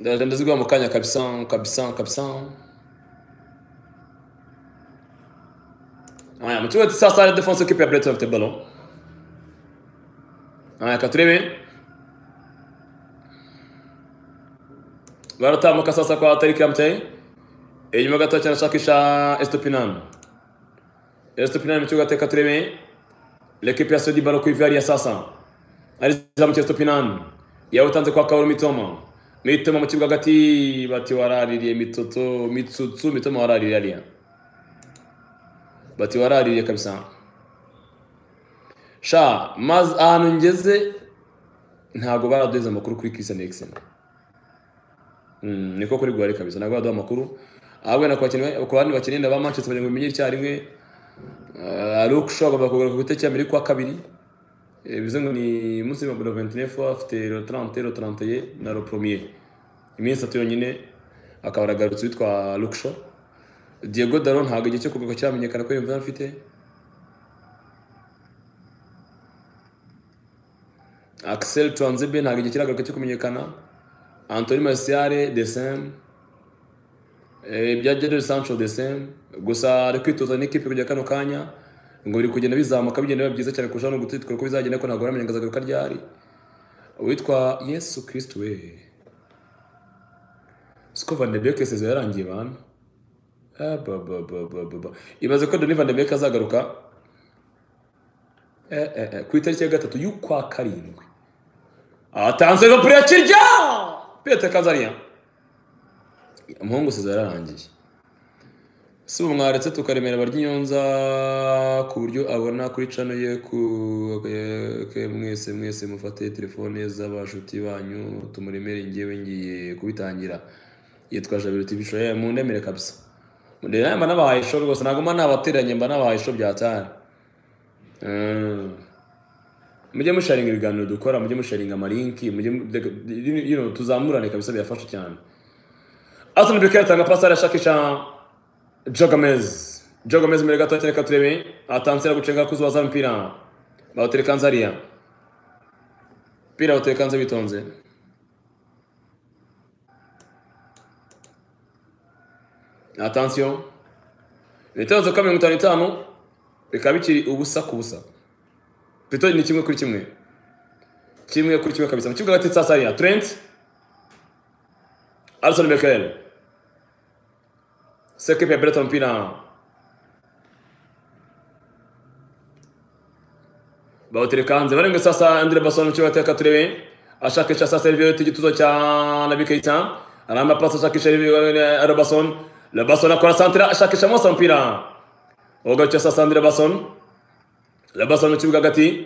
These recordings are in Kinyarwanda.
ndagenda zigwa mu kanya kabisa kabisa kabisa haya mtuwe sasa ala defense occupée à Breton avec le ballon haya katurebe baratambuka sasa kwa Tariki Amtei inyuma gato cyane ashakisha Estopinan Estopinan mu kibuga teka turebe l'équipe ya Sodi ballon kuivaria sasa alizamu Estopinan yawutanze kwa Kaoru Mitoma Mitoma mu kibuga hagati bati waraririye mitoto mitsutsu Mitoma waraririye ariya bati waraririye kabisa sha maze ahantu ngeze ntabwo baraduheza amakuru kuri Christian Eriksen Mm, niko kuri gwari kabisa ntabwo baduha amakuru ahubwo na ku bandi bakinnyi ba manchester kugira ngo bimenye icyarimwe ari uko ushobora kugura kugura ku gitego cya mbere kwa kabiri Eh, bivuze ngo ni munsi y'ibihumbi mirongo itandatu n'efu afite ro tarante ro tarante na ro poromiye iminsi itatu yonyine akaba aragarutse witwa lukisho diego daro ntabwo igihe cyo kugaruka cyamenyekana ko iyo mvura afite Axel Tuanzebe ntabwo igihe kiragaruka cyo kumenyekana Anthony Martial the same Eh, ibya Jadon Sancho the same gusa ari kwitoza n'ikipe kujya kano kanya ngo biri kugenda bizamuka bigenda biba byiza cyane kurushaho no gutetwa uko bizagenda ko ntabwo baramenya ngo azagaruka ryari uwitwa Yesu Kristo we siko Van de Beek isezera yarangiye bana Ah, ba, ba, ba, ba, ba, ba. ibaze ko Donny Van de Beek azagaruka eh, eh, eh, ku itariki ya gatatu y'ukwa karindwi atanze no pure kirya pete kazariya umuhungu sezera yarangiye si ubu mwaretse tukaremera abaryinyonza ku buryo abona kuri cano ye ku eh, ke mwese mwese mufate telefone z'abashuti banyu tumuremere ngewe ngiye kubitangira yitwa jabiro tv show eh, mundemere kabisa mundemere nawe mba nabahaye show rwose ntabwo mba nabateranye mba nabahaye show byatari Mm. mujye musharinga ibiganiro dukora mujye musharinga amalinki mujye mu- de- you know, tuzamurane kabisa birafasha cyane Arsenal Becker atanga pasi arashakisha Jogamez. Jogamez mbere gato cyane katurebe atansira gucenga kuzubaza mpira. Bawutereka nzariya. Pira bawutereka nze bitonze. Attention. Ibitego ka mirongo itanu n'itanu bikaba bikiri ubusa ku busa. Pito ni kimwe kuri kimwe. Kimwe kuri kimwe kabisa. Mu kibuga hagati cya Sariya. Trent. Alison Becker. Sekipe ya Breton Pina. bawutereka hanze barenga sasa Andre Basson cyo bateka turebe ashakisha sasa Sergio igituzo cya Nabi Keita aramba pasi ashakisha Andre Basson Le Basson akora santra ashakisha Moussa Mpira ogacha sasa Andre Basson Le Basson mu kibuga hagati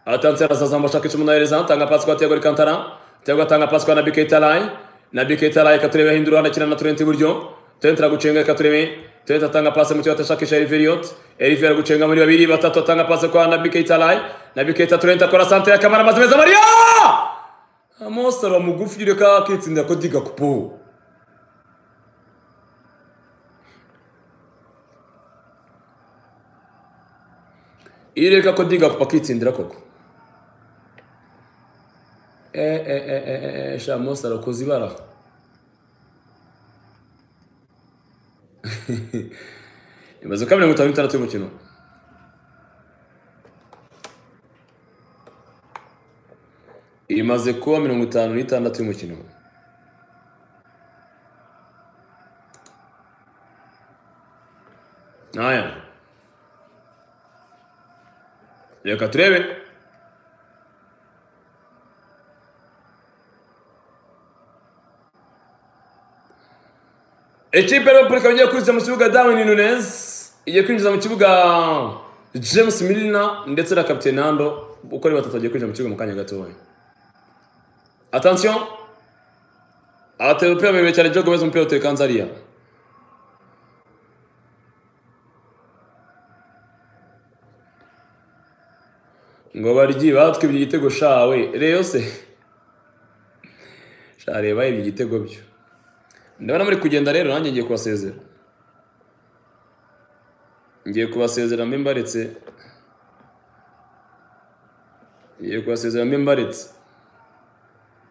atanze sasa ashakisha umunayereza atanga pasi kwa Thiago Alcantara Thiago atanga pasi kwa Nabi Keita Lai Nabi Keita Lai katurebe hindura anakina na Trent iburyo Trent aragucenga katurebe Trent atanga pasi mu kibuga atashakisha Elveriot Elveriot aragucenga muri babiri batatu atanga pasi kwa Nabi Keita Lai Nabi Keita Trent akora santra y'akamara amaze meza Maria Amos aba mugufi yureka akitsinda ko diga kupo Ireka ko diga kupo akitsindira koko Eh eh eh eh eh eh, sha Amos arakoze ibara imaze kuba mirongo itanu n'itandatu y'umukino imaze kuba mirongo itanu n'itandatu y'umukino naya reka turebe ikipe ya repubulika igiye kwinjira mu kibuga darwin nunez igiye kwinjiza mu kibuga james milina ndetse na kapitene nando uko ari batatu bagiye kwinjira mu kibuga mu kanya gatoya attention abatera umupira muremure cyane jogo beza umupira uteka nzariya ngo baryi batwibye igitego shawe reyo se shareba ibyo igitego byo ndabona muri kugenda rero nanjye ngiye kubasezera ngiye kubasezera mbi mbaretse ngiye kubasezera mbi mbaretse